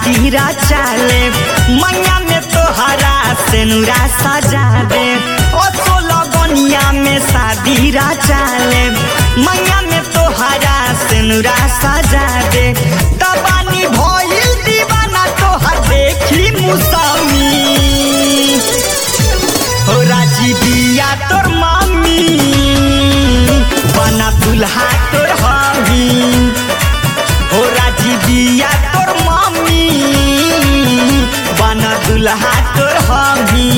शादी चाले मैया में तोहरा सेनुरा सजा दे ओ सोलह बनिया में शादी चाले मैया में तोहरा सेनुरा सजा दे तबानी भइल दीवाना तोहर देखी मुसामी हो राजी बिया तोर मामी बना दुल्हा तोर हमी हो राजी बिया तोर मामी बना दुल्हा तोर हमी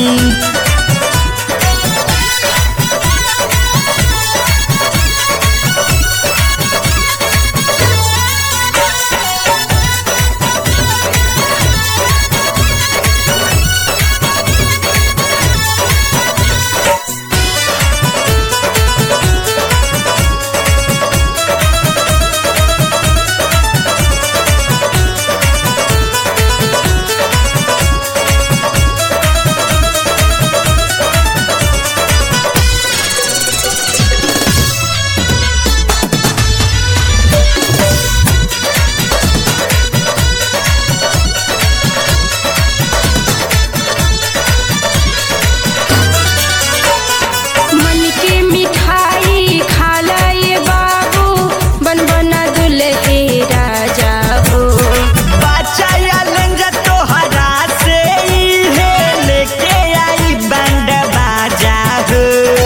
मन के मिठाई खाला ये बाबू बन बना दुल्हे राजा हो बच्चा आलन जा तोहरा से इहे लेके आई बैंड बाजा हो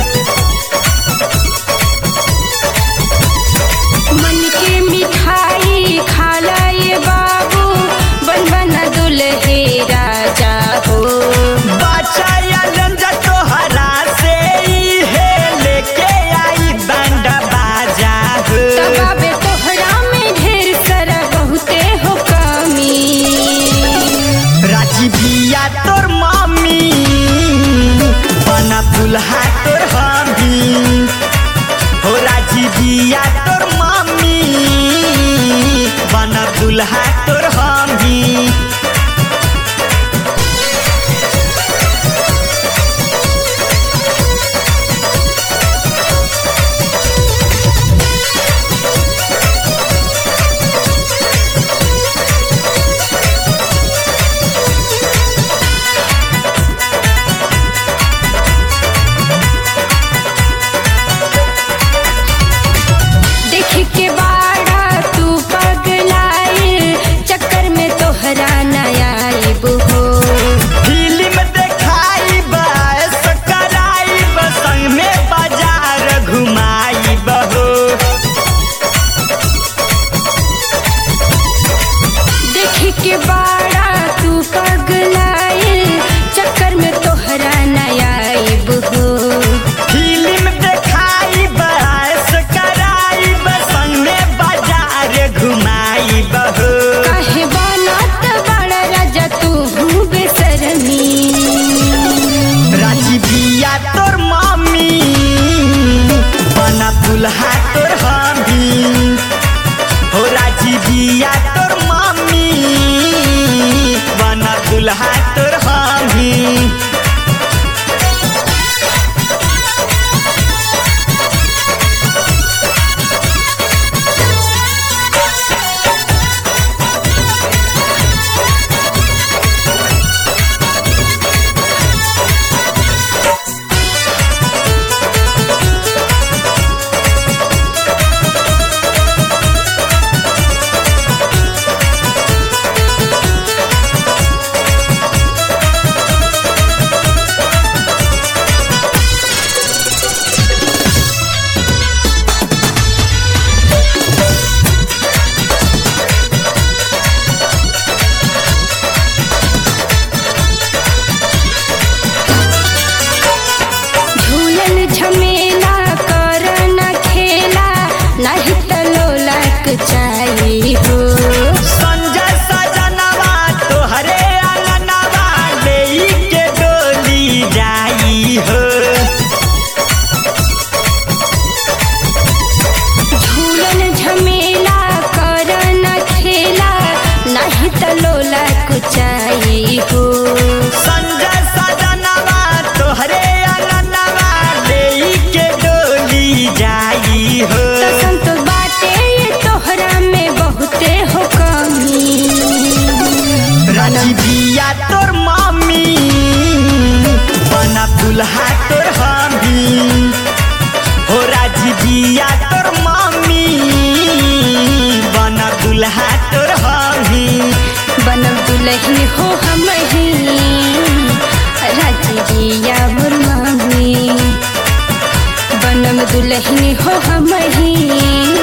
मन के मिठाई खाला ये बाबू बन बना दुल्हे राजा हो बच्चा आलन जा तोहरा से इहे लेके आई बैंड बाजा हो तबाबे तोहरा में ढेर सारा बहुते हो कमी राजी बिया तोर मामी बना दुल्हा तोर हमी हो राजी बिया तोर मामी बना दुल्हा तोर हमी देख के बाड़ा तू पगलाइल चक्कर में तोहरा नया आइब हो फिल्म देखाई बस कराई संग में बाजार घुमाई बहो देख के बाड़ा तू पगलाइल चक्कर में तोहरा नया आइब हो फिल्म देखाई बस कराई संग में बाजार घुमाई बहो काहे बनत बड़ा राजा तू बेसरमी राजी बिया तोर मामी बना दुल्हा तोर हमी हो राजी बिया तोर मामी बना दुल्हा तोर हमी झूलन झमेला कर न खेला नहीं त लोलक चाहिए हो संजय सजनवा तोहरे अंगनवा लेई के डोली जाई हो झूलन झमेला कर न खेला नहीं त लोलक चाहिए हो संजय सजनवा तोहरे अंगनवा लेई के डोली जाई हो तो संत बाटे ये तोहरा में बहुते दुल्हा तोर हमी हो राजी बिया तोर मम्मी बना दुल्हा तोर हमी बनम दुलही हो हम ही राजी जिया मोर मामी बनम दुलही हो हम ही